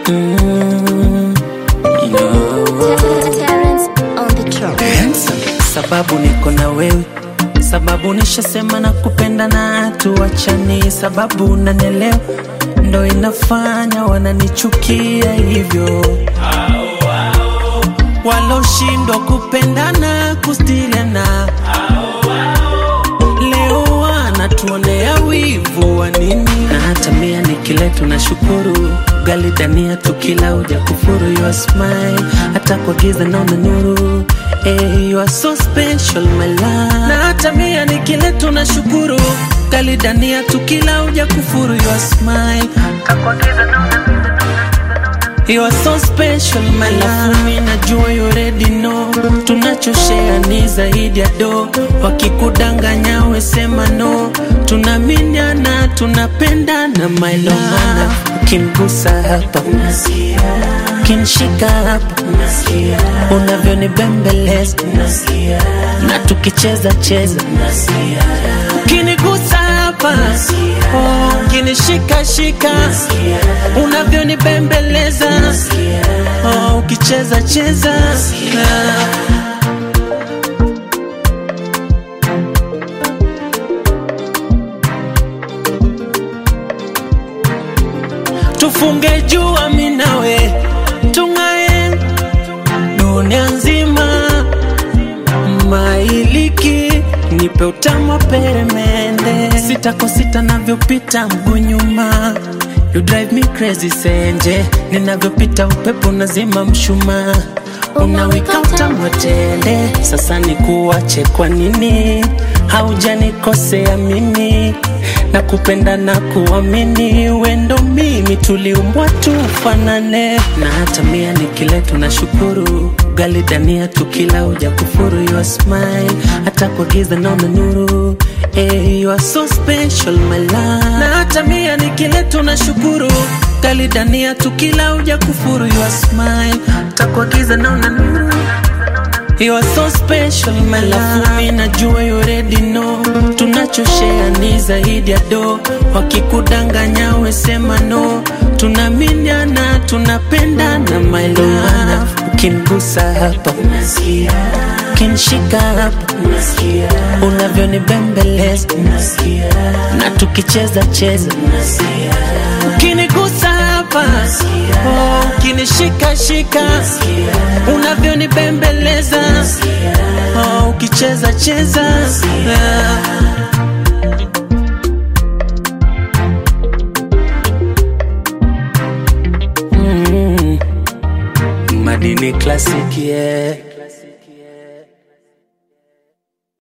Mm, no. Terrence on the track. Handsome. Sababu niko na wewe, sababu nishasema na kupenda na tuachani, sababu unanielewa ndo inafanya wananichukia hivyo waloshindwa kupendana kustiliana leo wanatuonea wivu wa nini na hata mia nikiletu na shukuru gali dania tukila uja kufuru your smile hata kwa giza naona nuru hey, you are so special my love na hata mia nikiletu na shukuru gali dania tukila uja kufuru your smile hata kwa giza naona You are so special my love Mimi najua you already know Tunachoshare ni zaidi ya do Wakikudanganya we sema no Tunaminiana tunapendana my love Ukinigusa hapa Ukinishika hapa Unavyonibembeleza Na tukicheza cheza Ukinigusa hapa oh, Ukinishika shika Unavyonibembeleza oh, Ukicheza cheza ah. tufunge jua minawe tung'ae dunia nzima mailiki nipe utamu wa peremende sita kwa sita navyopita mguu nyuma You drive me crazy senje ninavyopita upepo nazima mshumaa unawika utamu wa tende sasa ni kuwache kwa nini haujanikosea mimi na kupenda na kuamini wendo mimi tuliumbwa tufanane na hata mia nikiletu na shukuru gali dania tukila uja kufuru your smile hata kwa giza naona nuru hey, you are so special my love na hata mia nikiletu na shukuru gali dania tukila uja kufuru your smile hata kwa giza naona nuru You are so special my love Mimi najua you already know Tunachoshare ni zaidi ya do Wakikudanganya we sema no Tunaminiana tunapendana my love Ukinigusa hapa Ukinishika hapa Unavyonibembeleza Na tukicheza cheza Ukinigusa hapa oh, Ukinishika shika Unavyonibembeleza oh, Ukicheza cheza ah. Mm. Madini classic yeah